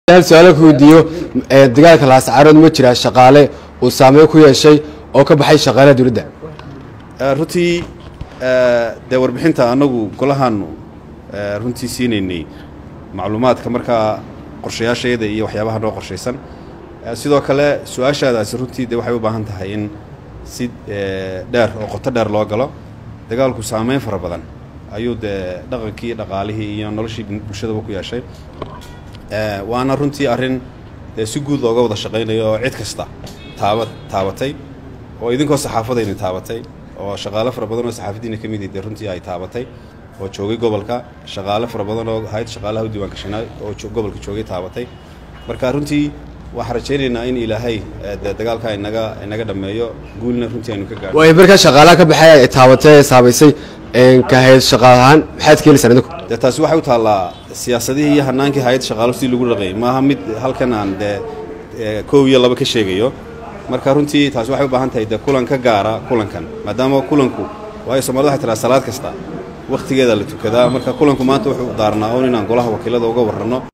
hal su-aalo ku weydiiyo dagaalka laascaarood ma jiraa shaqaale uu saameyn ku yeeshay oo ka baxay shaqaalaha dowladda runtii dee warbixinta annagu golahaanu runtii siinaynay macluumaadka markaa qorshayaashayada iyo waxyaabaha noo qorshaysan sidoo kale su-aashaadaasi runtii dee waxay u baahan tahay in si dheer oo qoto dheer loo galo dagaalku saameyn fara badan ayuu dee dhaqankii dhaqaalihii iyo noloshii bulshadaba ku yeeshay waana runtii arrin dee si guud looga wada shaqaynayo oo cid kasta taaba taabatay oo idinkoo saxaafadayni taabatay oo shaqaale fara badan oo saxaafadiina ka mid dee runtii ay taabatay oo joogay gobolka shaqaale fara badan oo hay-ad shaqaalaha u diiwaan gashanaa oo gobolka joogay taabatay marka runtii waxaan rajaynaynaa in ilaahay dee dagaalka inaga inaga dhammeeyo guulna runtii aynu ka gaadho way markaa shaqaalaha ka baxay ay taabatay ee saabaysay ka hay-ad shaqaal ahaan maxaad ka heliysaan idinku dee taasi waxay u taallaa siyaasadihii iyo hanaankii hay-ad shaqaalo sidii lagu dhaqayay maaha mid halkan aan dee kow iyo laba ka sheegayo marka runtii taasi waxay u baahan tahay dee kulan ka gaara kulankan maadaama kulanku waayo soomaalida waxay tiraa salaad kasta wakhtigeeda la tukadaa marka kulanku maanta wuxuu daarnaa oon inaan golaha wakiilada uga warranno